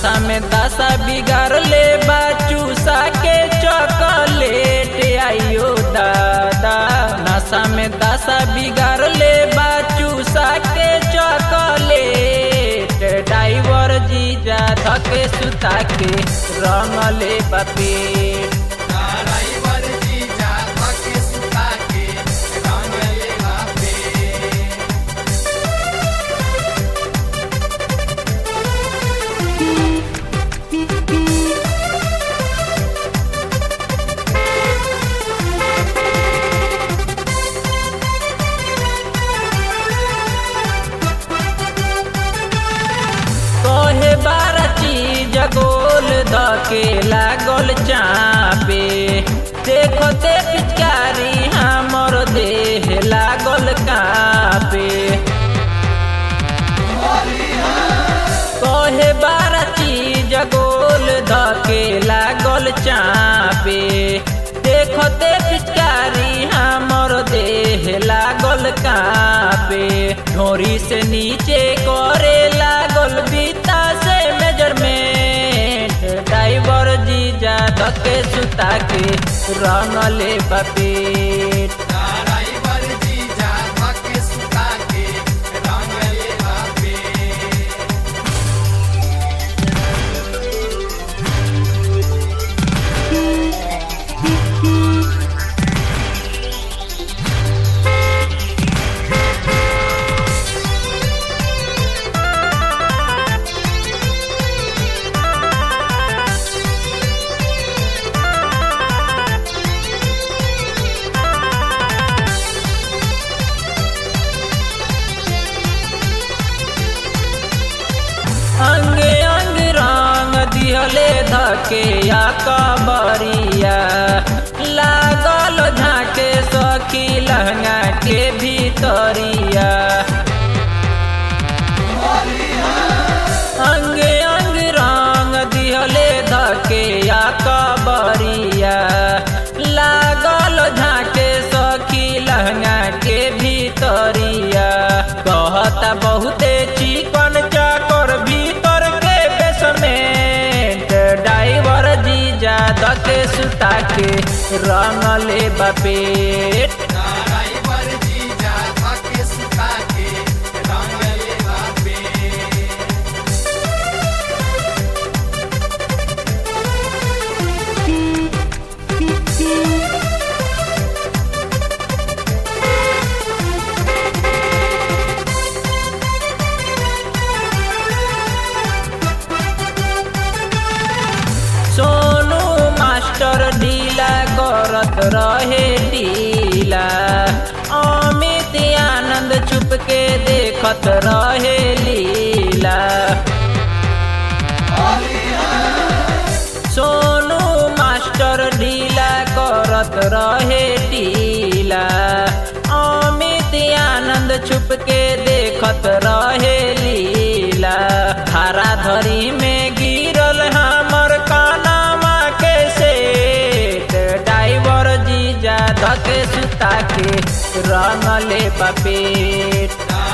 नशा में दशा बिगाड़ ले चूसा के चॉकलेट आइयो दादा नशा में दशा बिगाड़ ले चूसा के चॉकलेट ड्राइवर जीजा धके सुता के रंग ले पेट ड्राइवर जीजा धके सुता के रंग ले बापे कहे बारह चीज गोल धके लागल चापे देखो ते पिचकारी हमर देह लागल कापे कहे बारह चीज गोल धके लागल चापे देखो ते पिचकारी हमर देह लागल कापे ढोरी से नीचे करे लागल बीता से मेजरमेंट ड्राइवर जीजा धके सुता के रंग ले पेट ड्राइवर जीजा धके सुता के रंग ले बापे अंग अंग रंग दिहले धके या कबरिया लागल झाके सखी लहंगा के भीतरिया अंग अंग रंग दिहले धके या कबरिया लागल झाके सखी लहंगा के भीतरिया कहता बहुते चिकन चाकर भीतर के बेसमेंट ड्राइवर जीजा धके सुता के रंग ले पेट ड्राइवर जीजा धके सुता के रंग ले बापे सोनू मास्टर ढीला करत रहे ढीला अमित आनंद छुप के देखत रहे लीला सोनू मास्टर ढीला करत रहे ढीला अमित आनंद छुप के देखत रहे लीला धारा धरी में गिरल हमर कानामा के सेट ड्राइवर जीजा धके सुता के रंग ले पेट